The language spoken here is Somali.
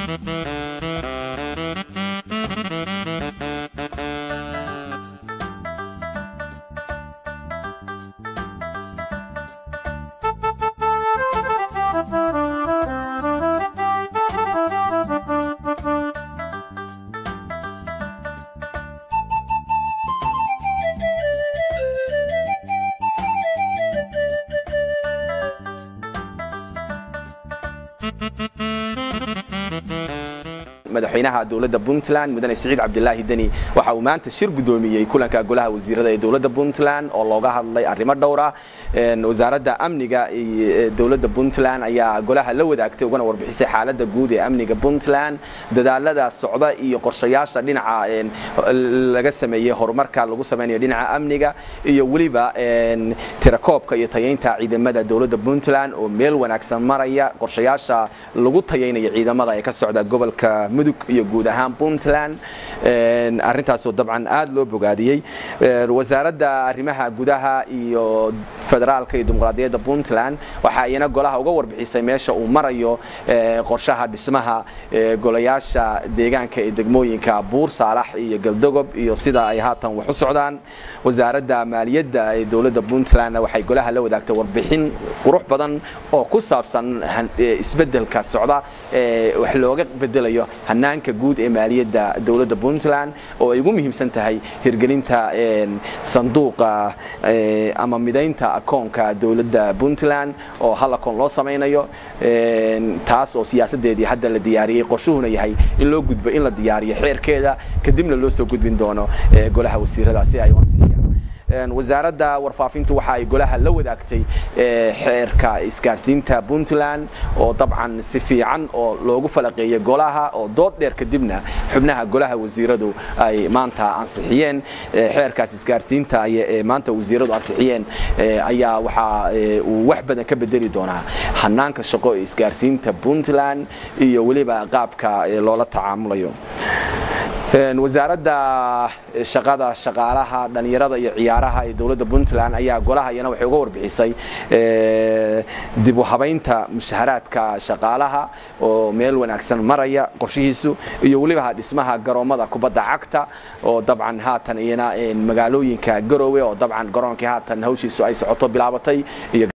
madaxweynaha dowladda puntland mudane siciid cabdilaahi deni waxa uu maanta shir gudoomiyey kulanka golaha wasiirada ee dowladda puntland oo looga hadlay arrimo dhowr ah wasaaradda amniga dowladda puntland ayaa golaha la wadaagtay ugana warbixisay xaaladda guud ee amniga puntland dadaalada socda iyo qorshayaasha dhinaca laga sameeyey horumarka lagu samaynayo dhinaca amniga iyo weliba tirakoobka iyo tayaynta ciidamada dowladda puntland oo meel wanaagsan maraya qorshayaasha lagu tayaynayo ciidamada ee ka socda gobolka mudug iyo guud ahaan puntland arintaasoo dabcan aad loo bogaadiyey wasaaradda arrimaha gudaha iyo federaalka iyo dimuqraadiyadda puntland waxa iyana golaha uga warbixisay meesha uu marayo qorshaha dhismaha golayaasha deegaanka ee degmooyinka buur saalax iyo galdogob iyo sida ay haatan wax u socdaan wasaaradda maaliyadda ee dowladda puntland waxay golaha la wadaagtay warbixin qurux badan oo ku saabsan isbedelka socda wax looga bedelayo hanaanka guud ee maaliyadda dowladda puntland oo ay ugu muhiimsan tahay hirgelinta sanduuqa ama midaynta akoonka dowladda puntland oo hal akoon loo samaynayo taas oo siyaasadeedii hadda la diyaariyey qorshuhuna yahay in loo gudbo in la diyaariyo xeerkeeda kadibna loo soo gudbin doono golaha wasiirada si ay u ansixiyaan wasaaradda warfaafintu waxa ay golaha la wadaagtay xeerka isgaarsiinta puntland oo dabcan si fiican oo loogu falaqeeyey golaha oo dood dheer kadibna xubnaha golaha wasiiradu ay maanta ansixiyeen xeerkaas isgaarsiinta ee maanta wasiiradu ansixiyeen ayaa waxa uu wax badan ka bedeli doonaa hanaanka shaqo ee isgaarsiinta puntland iyo weliba qaabka loola tacaamulayo wasaaradda shaqada shaqaalaha dhalinyarada iyo ciyaaraha ee dowladda puntland ayaa golaha iyana waxay uga warbixisay dib u habaynta mushaharaadka shaqaalaha oo meel wanaagsan maraya qorshihiisu iyo weliba dhismaha garoomada kubadda cagta oo dabcan haatan iyana magaalooyinka garowe oo dabcan garoonkii haatan hawshiisu ay socoto bilaabatay iyo